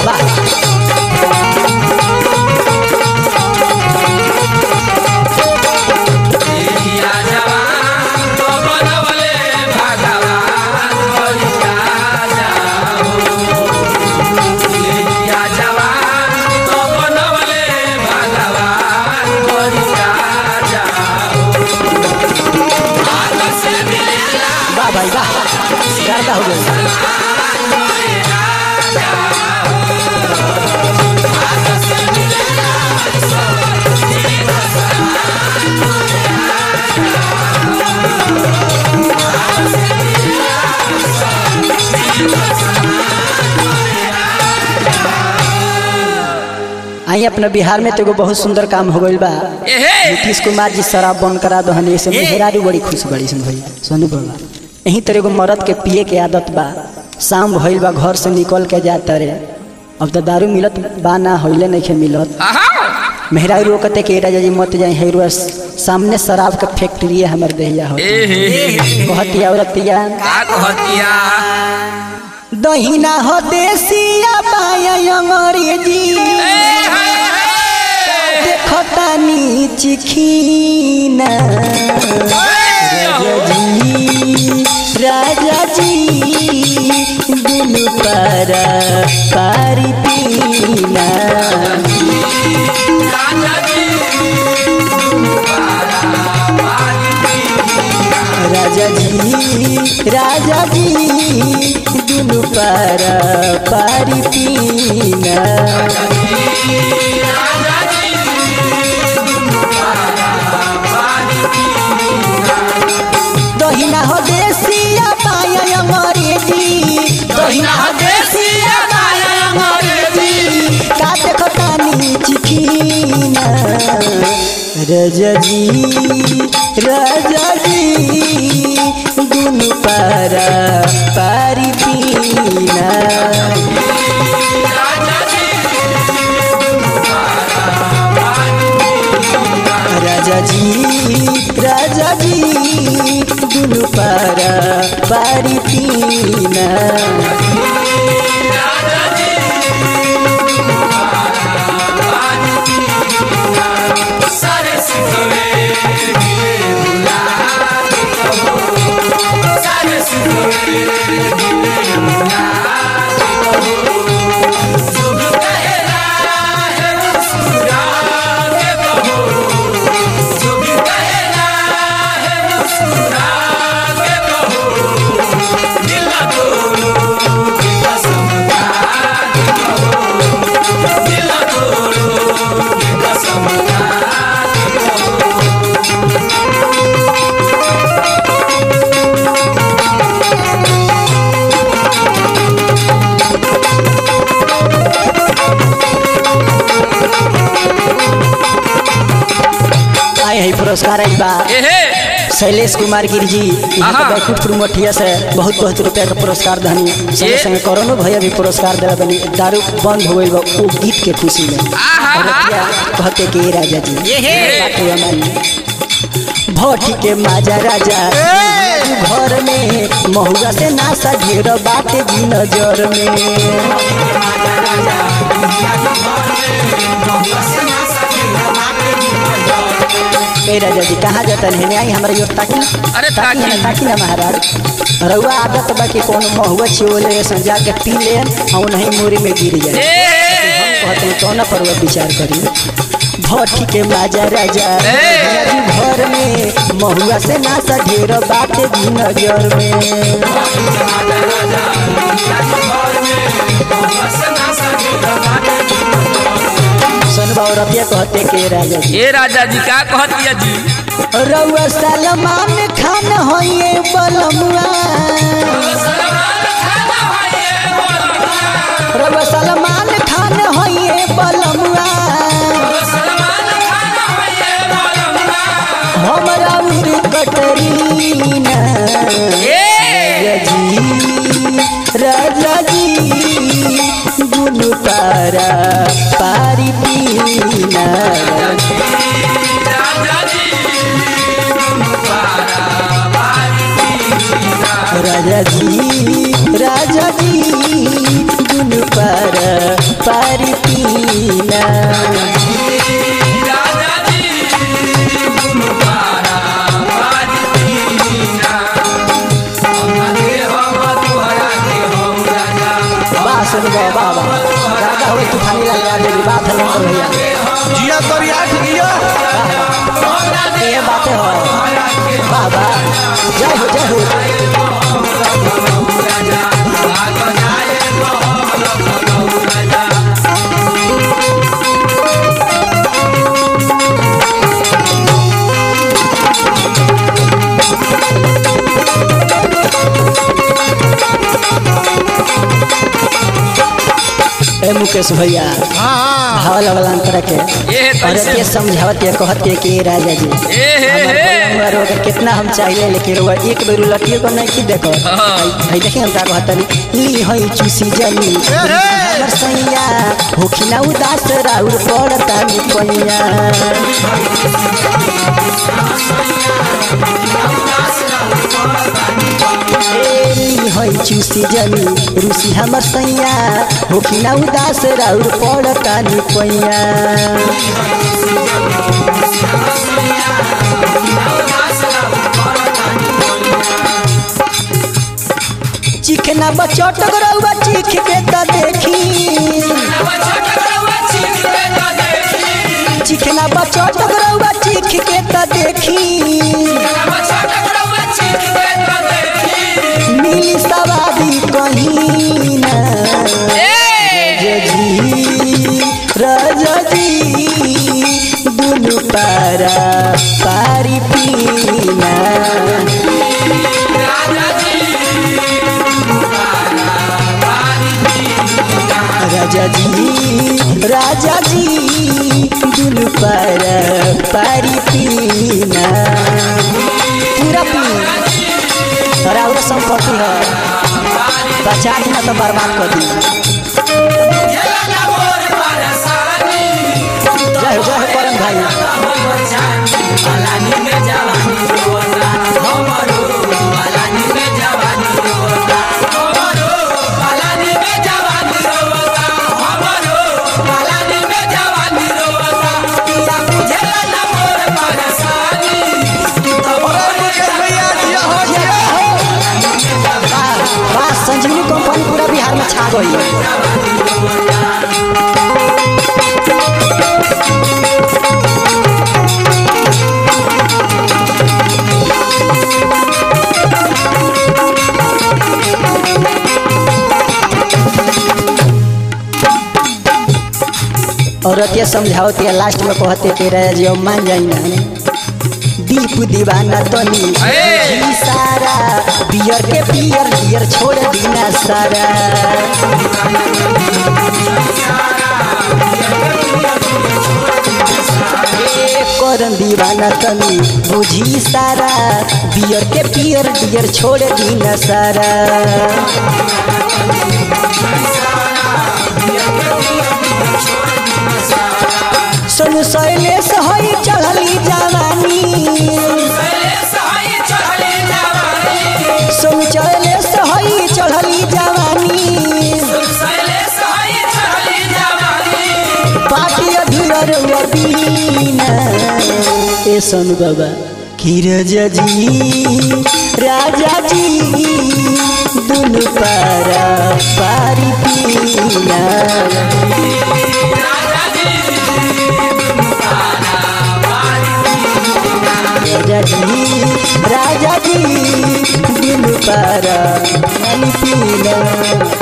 वाह देहिया जवान तो बनवले भगवान बलिया जाओ देहिया जवान तो बनवले भगवान बलिया जाओ हाथ से मिलेला वाह भाई वाह गर्दा हो गई आई अपना बिहार में तो एगो बहुत सुंदर काम हो गइल बा एहे नीतीश कुमार जी शराब बंद करा दहन ऐसे मेहरारू बड़ी खुश बड़ी सन भैया सोनू बाबा यहीं तरह एगो मर्द के पिए के आदत बा शाम भइल बा घर से निकल के जाता रे अब तो दारू मिलत बा ना होइले नहीं खे मिलत आहा मेहरारू रोकते के राजा जी मत जाए हेरुआ सामने शराब के फैक्ट्री है हमर देहिया हो एहे कहती औरतिया का कहतिया दहिना हो देसिया पाया अंग्रेजी देखतानी चिखीना राजा जी राजा जी दुनु पारा पारी पीना राजा जी राजा जी दुनु पारा पारी पीना दहिना हो देसिया पाया अंग्रेजी दहिना हो देसिया पाया अंग्रेजी का देखतानी चिखीना राजा जी राजा जी दुनु पारा पारी पीना राजा जी राजा जी दुनु पारा पारी पीना सारे सिखवे गिले बुला के कहो सारे सिखवे गिले बुला के कहो शुभ कहला है मुस्कुरा के कहो शुभ कहला है मुस्कुरा के कहो दिल ना तोड़ो के कसम खा के कहो दिल ना तोड़ो के कसम खा के कहो आए है पुरस्कार आई बा एहे शैलेश कुमार गिर जी यहाँ आहा। के बैकुंठपुर मठिया से बहुत बहुत रुपया का पुरस्कार धनी संगे ये। संगे करोनो भैया भी पुरस्कार दिला बनी दारू बंद हो गई बा वो गीत के खुशी में आहा। और रुपया कहते कि ये राजा जी ये। बात हुआ मानी भट्टी के माजा राजा घर में महुआ से नासा ढेर बाटे जी नजर में ए राजा जी कहाँ जाता है आई हमारे यो ताकी अरे ताकी ताकी। ना ताकी ना महाराज रउआ आदत बा कि कोनो महुआ छिओले संजा के पी ले और नहीं मोरी में गिर जाए हम कहते हैं कौन पर वो विचार करी भट्टी के माजा राजा राजू घर में महुआ से नासा ढेर बाटे भी नजर में सुनबा और रतिया कहते के राजा जी ये राजा जी का कहतिया जी रउआ सलमान खान होइए बलमुआ रउआ सलमान खान होइए बलमुआ हमरा उर कटरीना राजा जी राजा जी दुनु तारा पारी पीना राजा जी राजा जी दुनु पारा सुन गो बाबा राजा हो तूफानी लाल यादव जी बात है नंबर भैया जिया तोरी आठ जिया ये बातें हो बाबा जय हो जय हो ए मुकेश भैया हाँ भाव लगल अंतर के ये और कैसे ये समझावत ये कहत के कि राजा जी ए हे हमार हे बलुआ रोग कितना हम चाहिए लेकिन रोग एक बेर लटियो को नहीं की देखो हाँ। भाई देखिए हम का कहतनी ली हई चूसी जनी हमर सैया होखिना उदास राउर पड़ता नि पैया ए, ली हई चूसी जनी रूसी हमर सैया होखिना उदास राउर पड़ता नि पैया चिखना बचट गरौआ चिख के त देखी चिखना बचट गरौआ चिख के त देखी मिली सवादी कहीं ना जी राजा जी दुनु पारा पारी पीना राजा जी राजा जी दुनु पारा पारी पीना पूरा पी अरे और संपत्ति है बचा दी ना तो बर्बाद कर दी जय हो जय हो करम भाई भैया जिया हो जिया वाह, वाह संजीवनी कंपनी पूरा बिहार में छा गई है औरत ये समझावती है लास्ट में कहते के रहे जी अब मान जाई ना दीप दीवाना तनी ए! जी सारा बियर के बियर बियर छोड़ दीना सारा ए, करन दीवाना तनी बुझी सारा बियर के बियर बियर छोड़ दीना सारा सोनू शैलेश हई चढ़ली जवानी सोनू शैलेश हई चढ़ली जवानी पार्टी अधूर बीना ए सोनू बाबा कि राजा जी राजा जी दुनु पारा पारी पीना राजा जी राजा जी दिल पारा नहीं पीना